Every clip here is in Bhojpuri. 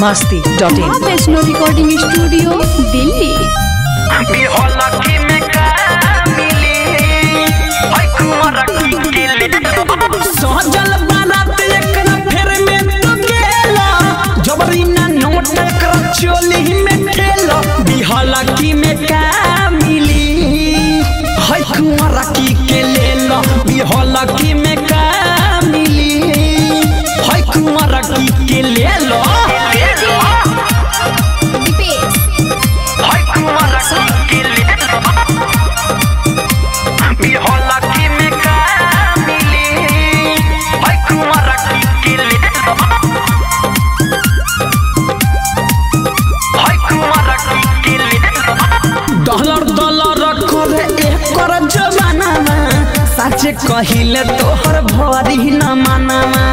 masti dot in. माँ वैष्णो रिकॉर्डिंग स्टूडियो दिल्ली बिहलकी में का मिली है कुंवर की केले सहजल बारात एकरा फेर में तो गेला जबरी ना नोट कर चोली में ठेला बिहाला की में का मिली है कुंवरा की के लेला बिहाला की में का मिली है कुंवरा की के लेला है कुंवर की केले बिहलकी में का मिली है कुंवर की केले है कुंवर की केले डॉलर डॉलर करे एकर जमाना में सच कहिले तोहर भरी न मानामा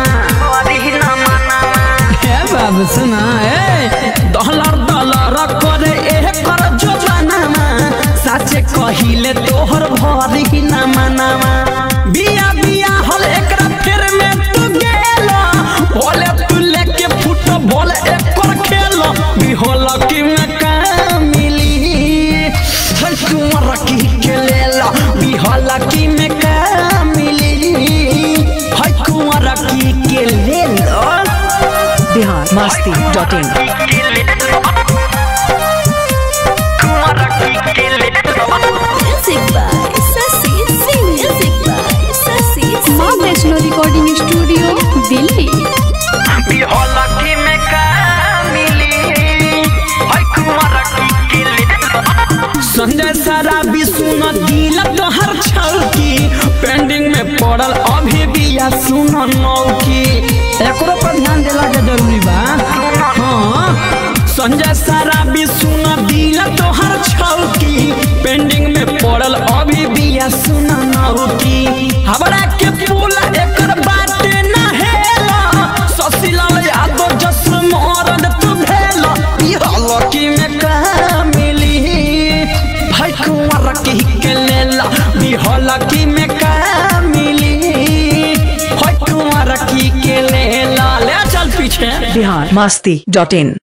हे बाबू सुना ए डॉलर डॉलर करे एकर जमाना में सच कहिले तोहर भरी न मानामा बिया बिया हल एकरा फेर में तू गेला बोले तू लेके फुटबॉल एकर खेला बिहोला की में का मिली है कुंवर की के लेला बिहाला की में का मिली है कुंवर की के लेला Bihar masti dot in. माँ वैष्णो रिकॉर्डिंग स्टूडियो दिल्ली संजय सारा विष्णु दिल तोहर छौकी पेंडिंग में पड़ल अभी बिया सुन नौकी एकरो पर ध्यान देला के जरूरी बा हाँ संजय सारा विष्णु दिल तोहर छौकी पेंडिंग में पड़ल अभी बिया सुन नौकी हमरा के पूला एकर बाटे ना हेला ससीलाल यादव जस्र मरद तू भेला ई हलकी में का मिली भाई कुंवर की के लेला बिहला की में का मिली भाई कुंवर की के लेला ले चल पीछे Bihar masti dot in.